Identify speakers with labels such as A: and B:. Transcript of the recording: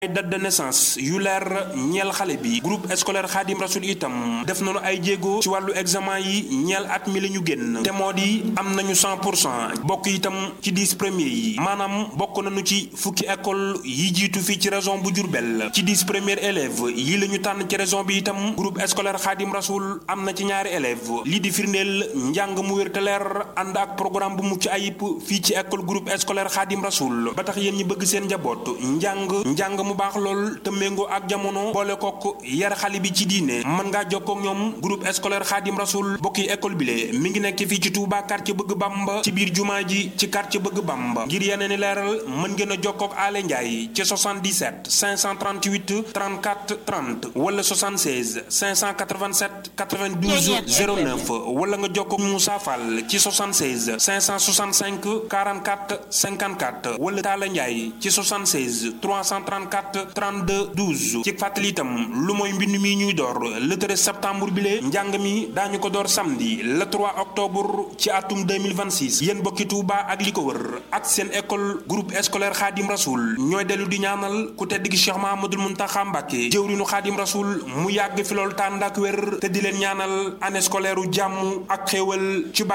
A: ay date de naissance yu leer ñeel xale bi groupe scolaire Khadim Rasoul itam def nañu ay jéego ci wàllu examen yi ñeel at mi la ñu génn te moo di am nañu 100 pour cent bokk itam ci 10 premiers yi maanaam bokk nañu ci fukki école yi jiitu fii ci région bu Diourbel ci 10 premiers élèves yi la ñu tànn ci région bi itam groupe scolaire Khadim Rasoul am na ci ñaari élèves lii di firndeel njàng mu wér te leer ànd ak programme bu mucc ayib fii ci école groupe scolaire Khadim Rasoul ba tax yéen ñi bëgg seen njaboot njàng njàng mu baax lool te méngoo ak jamono boole kook yar xale bi ci diine mën ngaa jokkoo ak ñoom groupe scolaire Khadim Rasoul bokki école bi le mi ngi nekk fii ci Touba quartier bëgg Bamba ci biir jumaa ji ci quartier bëgg Bamba ngir yeneen i leeral mën ngeen a jokkoo ak Ale Ndiaye ci 77 538 34 30 wala 76 587 92 09 wala nga jokkoo ak Moussa Fall ci 76 565 44 54 wala Talla Ndiaye ci 76 334 32 12 ci fàttali itam lu mooy mbind mi ñuy door le 13 septembre bi lee njàng mi daañu ko door samedi le 3 octobre ci atum 2026 yéen bokki Touba ak li ko wër ak seen école groupe scolaire Khadim Rasoul ñooy dellu di ñaanal ku tedd gi Cheikh Mahamadul Muntaxa Mbàkke jëwrinu Khadim Rasoul mu yàgg fi loolu tànd ak wér te di leen ñaanal année scolaire u jàmm ak xéewal ci